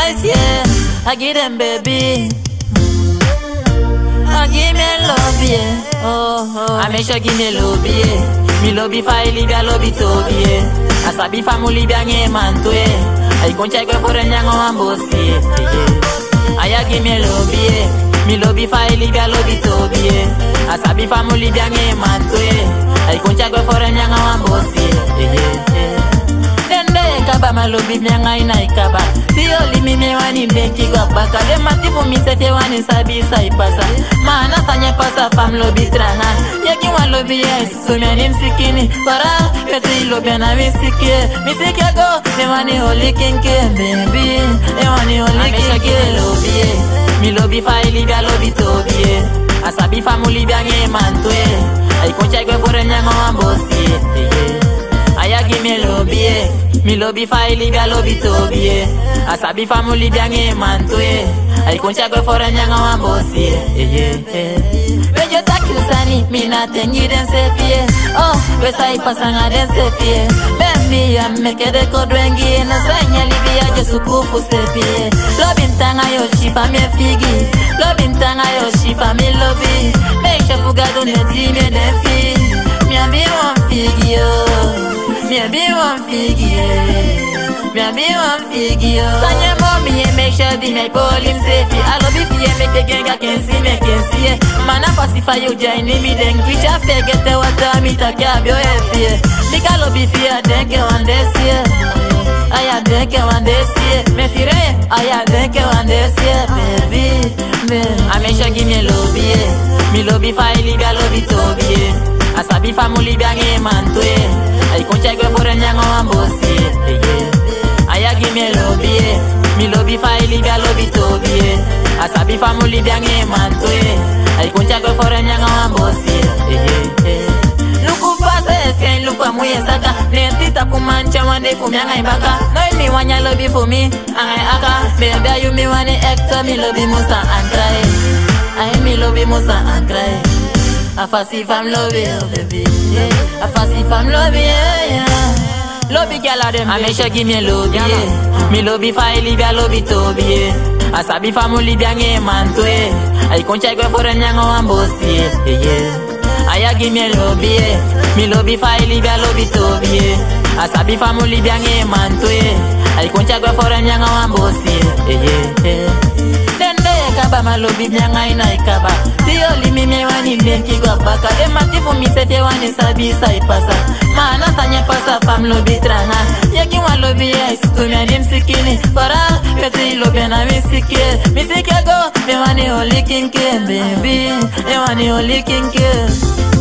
boys, yeah. I give them baby. I give me love, yeah. Oh, oh. I make sure give me love, yeah. Me love if I live, I love it, oh, yeah. Asabi family, bien, yeah, man, to, yeah. I con check for a young one, boss, yeah. I give me love, yeah. Me love if I live, I love it, oh, yeah. Asabi family, bien, yeah, man, to, yeah. I con check for a young one, boss, yeah. yeah. Dende kaba malobi mianga ina ikaba Tiyo limi me wani benki kwa baka De mati fu mi sefe wani sabi sa ipasa Maana sanye pasa fam lobi tranga Yeki wan lobi yes Sumia ni msikini Para peti lobi na misiki Misiki go Me wani holi kinki baby Me wani holi kinki lobi Mi lobi fa ilibia lobi tobi Asabi famuli bia nge mantwe Ay koncha gwe fore nyango ambosi yeah. Aya give me lobby, eh. Me lobby fa Libya lobby tobi, eh. Asabi famu Libya nge manto, eh. Ay koncha go for a nyanga wan bossy, eh. eh, eh. When you talk you sani, me nothing you den se fie. Oh, we say pasanga den se fie. Baby, ya meke de kodwengi, na sanya Libya je sukufu se fie. Lobby mtanga yo shifa me figi. Lobby mtanga yo shifa me lobby. Make sure fugado ne time ne fi. Me a be one figi, oh. Me a be one figure. Me a be one figure. Sanya mommy and make sure the my ball him safe. I love if you make the gang I can see me can see. Man I pacify you join me then which I forget the water me to cab your happy. Make I love if you think one this year. I think one this year. Me fire I think one this year baby. I make sure give me love yeah. Me love if I live I love it to be. Asabi family bia nge mantwe Ay koncha gwe fore nyango ambosi yeah. Aya give me lobby yeah. Me lobby fa ilibia lobby tobi yeah. Asabi family bia nge mantwe Ay koncha gwe fore nyango ambosi yeah. Luku fase eske luku amuye saka Nentita kumancha wande kumyanga imbaka No mi wanya lobby for me Angai aka Baby you me wane actor Me lobby musa and cry Ay me lobby musa and cry I fancy fam love you, baby. Yeah. I fancy fam love you, yeah. Lobby girl a dem. I make sure give me lobby, yeah. Me lobby fa Libya, lobby Toby, yeah. I sabi famu Libya nge manto, yeah. I concha gwe for a nyango ambosi, yeah. Aya give me lobby, yeah. Me lobby fa Libya, lobby Toby, yeah. I sabi famu Libya nge manto, yeah. I concha gwe for a nyango ambosi, yeah. Dende kaba malobi mianga ina ikaba Tiyo limi me wani benki kwa baka De matifu mi sefe wani sabi sa ipasa Maana sanye pasa fam lobi tranga Yeki wan lobi yes Tumia ni msikini Fara peti lobi na misiki Misiki go Me wani holi kinki baby Me wani holi kinki